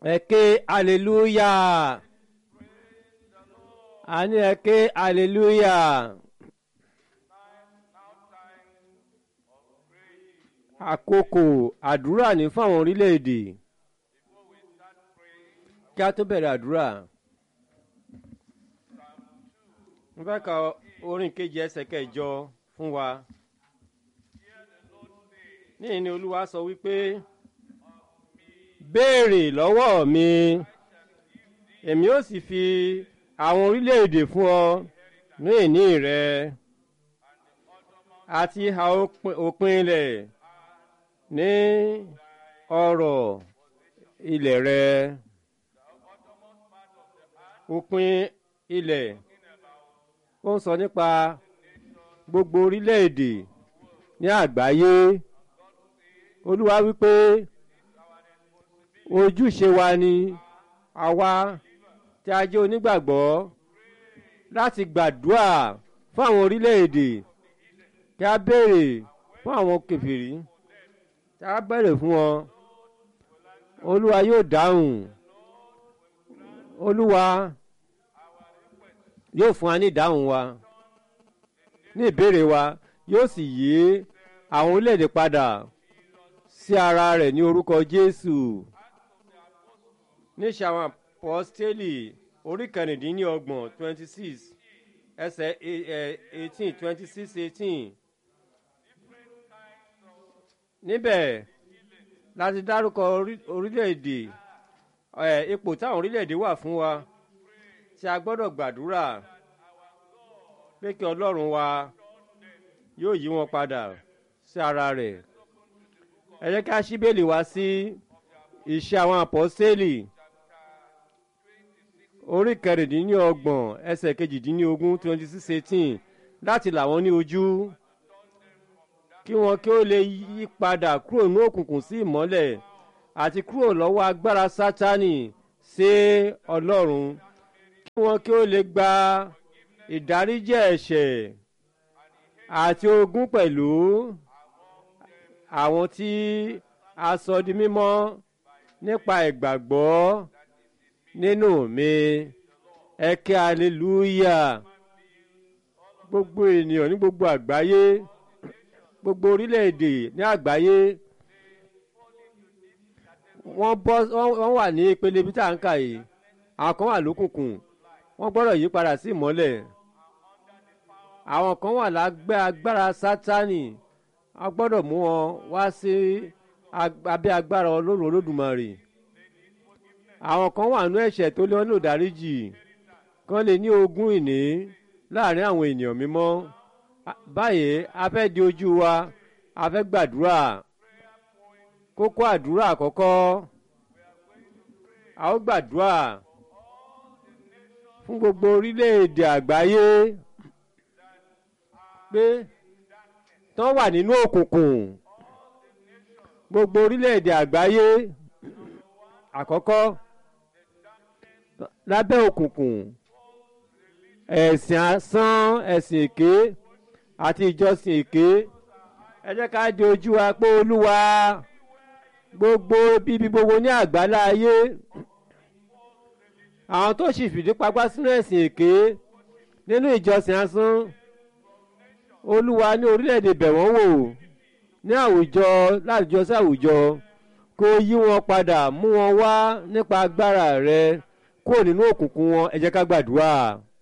ẹ ké hallelujah a ní ẹ ké hallelujah àkókò àdúrà ní fáwọn orílẹ̀-èdè kí a tó bẹ̀rẹ̀ àdúrà mo fẹ́ ka orin kejì ẹsẹ̀ kẹjọ fún wa níyìn ni olúwa sọ wípé béèrè lọ́wọ́ mi èmi ó sì fi àwọn orílẹ̀-èdè fún ọ ní ìní rẹ àti ìhà òpin ilẹ̀ ní ọrọ̀ ilẹ̀ rẹ òpin ilẹ̀ ó ń sọ nípa gbogbo orílẹ̀-èdè ní àgbáyé olúwa wípé ojúṣe wa ni àwa tí a jẹ́ onígbàgbọ́ láti gbàdúrà fún àwọn orílẹ̀-èdè kí a béèrè fún àwọn kèfèrí kí a béèrè fún wọn olúwa yóò dáhùn olúwa yóò fún wa ní ìdáhùn wa ní ìbéèrè wa yóò sì yí àwọn orílẹ̀-èdè padà sí ara rẹ̀ ní orúkọ Jésù ní ṣàwọn apọ́stélì orí kẹrìndínlọ́gbọ̀n twenty six ẹsẹ̀ eighteen twenty six eighteen níbẹ̀ láti dárúkọ orílẹ̀-èdè ipò táwọn orílẹ̀-èdè wà fún wa tí a gbọ́dọ̀ gbàdúrà pé kí Ọlọ́run wa yóò yí wọn padà sí ara rẹ̀ ẹ jẹ́ ká ṣí Bíbélì wá sí Iṣẹ́ àwọn àpọ́stélì orí kẹrìndínlọ́gbọ̀n ẹsẹ̀ kejìdínlógún twenty six eighteen láti là wọ́n ní ojú kí wọn kí ó lè yí padà kúrò ní òkùnkùn sí ìmọ́lẹ̀ àti kúrò lọ́wọ́ agbára Sátánì sí Ọlọ́run kí wọn kí ó lè gba ìdáríjì ẹ̀ṣẹ̀ àti ogún pẹ̀lú àwọn tí a sọ di mímọ́ nípa ìgbàgbọ́ nínú mi ẹ ké hallelujah gbogbo ènìyàn ní gbogbo àgbáyé gbogbo orílẹ̀-èdè ní àgbáyé wọ́n bọ́ wọ́n wà ní ìpele bí tá à ń kà yìí àwọn kan wà lókùnkùn wọ́n gbọ́dọ̀ yí padà sí ìmọ́lẹ̀ àwọn kan wà lágbẹ́ agbára sátánì a gbọ́dọ̀ mú wọn wá sí abẹ́ agbára ọlọ́run olódùmarè àwọn kan wà nú ẹ̀ṣẹ̀ tó lé wọn ní òdáríjì kan lè ní ogún ìní láàrin àwọn ènìyàn mímọ́ báyìí a fẹ́ di ojú wa a fẹ́ gbàdúrà kókó àdúrà àkọ́kọ́ a ó gbàdúrà fún gbogbo orílẹ̀-èdè àgbáyé pé tán wà nínú òkùnkùn gbogbo orílẹ̀-èdè àgbáyé àkọ́kọ́ lábẹ́ òkùnkùn ẹ̀sìn asán ẹ̀sìn èké àti ìjọsìn èké ẹ jẹ́ ká di ojú wa pé olúwa gbogbo bíbí gbogbo ní àgbálá ayé àwọn tó sì fìdí pagbá sínú ẹ̀sìn èké nínú ìjọsìn asán olúwa ní orílẹ̀-èdè bẹ̀ wọ́n wò ní àwùjọ láwùjọ sí àwùjọ kó yí wọn padà mú wọn wá nípa agbára rẹ kúrò nínú òkùnkùn wọn ẹ jẹ́ ká gbàdúrà.